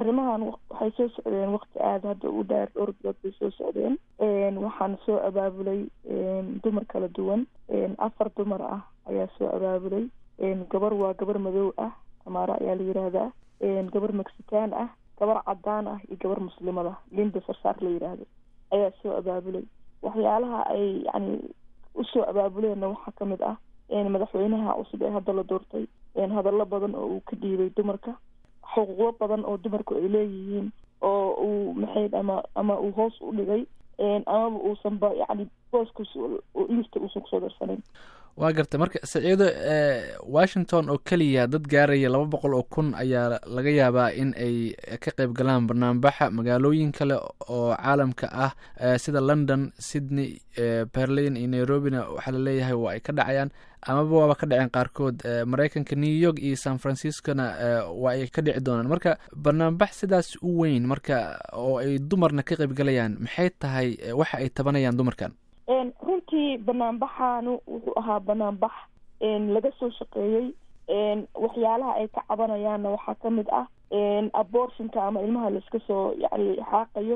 arrimahan waxay soo socdeen waqti aada hadda u dheer dhowr bilood bay soo socdeen waxaan soo abaabulay dumar kala duwan afar dumar ah ayaa soo abaabulay gabar waa gabar madow ah amaara ayaa la yiraahdaa gabar mexican ah gabar cadaan ah iyo gabar muslimad ah linda sarsaar la yiraahdo ayaa soo abaabulay waxyaalaha ay yani usoo abaabuleenna waxaa kamid ah madaxweynaha cusub ee hadda la doortay hadallo badan oo uu ka dhiibay dumarka xuquuqo badan oo dumarku ay leeyihiin oo uu maxay ama ama uu hoos u dhigay amaba uusanba yani booskas lista uusan kusoo darsanayn waa gartay marka saciido washington oo keliya dad gaaraya laba boqol oo kun ayaa laga yaabaa in ay ka qayb galaan banaanbaxa magaalooyin kale oo caalamka ah sida london sydney berlin iyo nairobina waxaa laleeyahay waa ay ka dhacayaan amaba waaba ka dhaceen qaarkood maraykanka new york iyo san franciscona waa ay ka dhici doonaan marka banaanbax sidaas u weyn marka oo ay dumarna ka qayb galayaan maxay tahay waxa ay tabanayaan dumarkan runtii banaanbaxaanu wuxuu ahaa banaanbax laga soo shaqeeyey waxyaalaha ay ka cabanayaanna waxaa kamid ah abortionka ama ilmaha laiska soo yani xaaqayo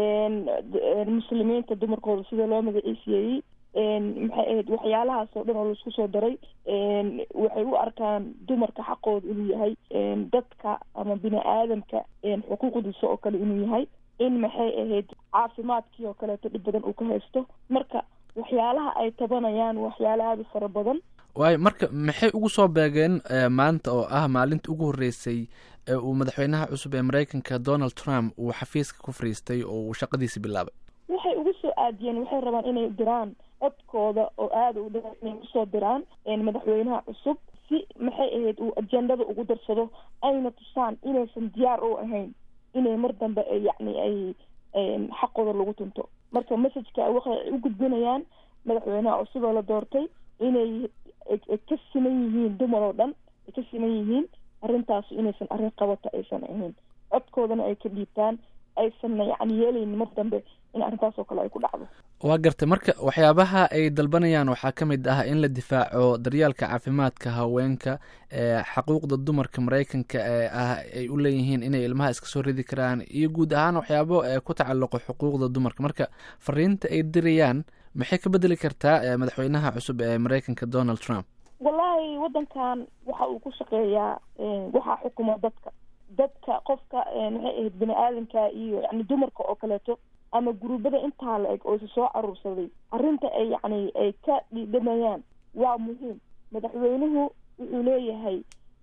muslimiinta dumarkooda sida loo magaciisiyeeyey maxay ahayd waxyaalahaas oo dhan oo laisku soo daray waxay u arkaan dumarka xaqooda inuu yahay dadka ama bini aadamka xuquuqdiisa oo kale inuu yahay in maxay ahayd caafimaadkii oo kaleeto dhib badan uu ka haysto marka waxyaalaha ay tabanayaan waxyaala aada u fara badan waayo marka maxay ugu soo beegeen maanta oo ah maalinta ugu horreysay ee uu madaxweynaha cusub ee maraykanka donald trump uu xafiiska ku fariistay oo uu shaqadiisi bilaabay waxay ugu soo aadiyeen waxay rabaan inay diraan codkooda oo aada u dheer inay usoo diraan madaxweynaha cusub si maxay ahayd uu ajendada ugu darsado ayna tusaan inaysan diyaar u ahayn inay mar dambe yani ay xaqooda lagu tunto marka messageka waxay u gudbinayaan madaxweynaha cusub oo la doortay inay ka siman yihiin dumar oo dhan ay ka siman yihiin arrintaas inaysan arrin qabata aysan ahayn codkoodana ay ka dhiibtaan aysanna yani yeelaynin mar dambe in arrintaas oo kale ay ku dhacdo waa gartay marka waxyaabaha ay dalbanayaan waxaa ka mid ah in la difaaco daryaalka caafimaadka haweenka xaquuqda dumarka maraykanka ee ah ay u leeyihiin inay ilmaha iska soo ridi karaan iyo guud ahaan waxyaabo ku tacalluqo xuquuqda dumarka marka fariinta ay dirayaan maxay ka bedeli kartaa madaxweynaha cusub ee maraykanka donald trump wallaahi waddankan waxa uu ku shaqeeyaa waxaa xukuma dadka dadka qofka maxay ahayd bini aadamka iyo yani dumarka oo kaleeto ama guruubada intaa la eg oo isa soo caruursaday arrinta ay yani ay ka dhidhamayaan waa muhiim madaxweynuhu wuxuu leeyahay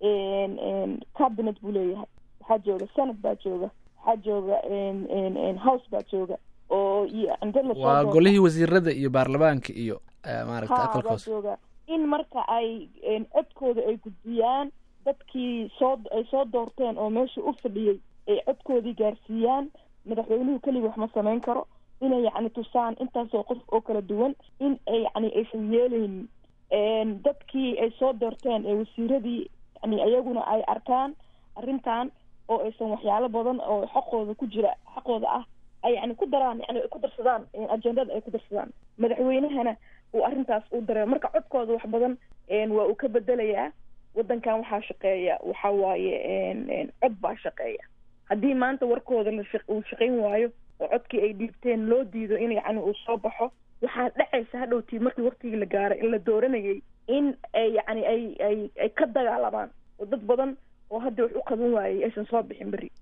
cabinet buu leeyahay waxaa jooga senate baa jooga waxaa jooga house baa jooga oo waa golihii wasiirada iyo baarlamaanka iyo maaragta aqalka hoose jooga in marka ay codkooda ay gudbiyaan dadkii soo ay soo doorteen oo meesha u fadhiyey ay codkoodii gaarsiiyaan madaxweynuhu keliga wax ma samayn karo inay yacni tusaan intaasoo qof oo kala duwan in ay yani aysan yeeleynin dadkii ay soo doorteen ee wasiiradii yani iyaguna ay arkaan arrintan oo aysan waxyaalo badan oo xaqooda ku jira xaqooda ah ay yani ku daraan yani ay ku darsadaan ajendada ay ku darsadaan madaxweynahana uu arrintaas u dareemo marka codkooda wax badan waa uu ka bedelayaa waddankan waxaa shaqeeya waxa waaye cod baa shaqeeya haddii maanta warkooda uu shaqayn waayo oo codkii ay dhiibteen loo diido in yani uu soo baxo waxaa dhacaysa hadhowtii markii waktigii la gaaray in la dooranayay in ay yani ay ay ay ka dagaalamaan oo dad badan oo hadda wax u qaban waayey aysan soo bixin beri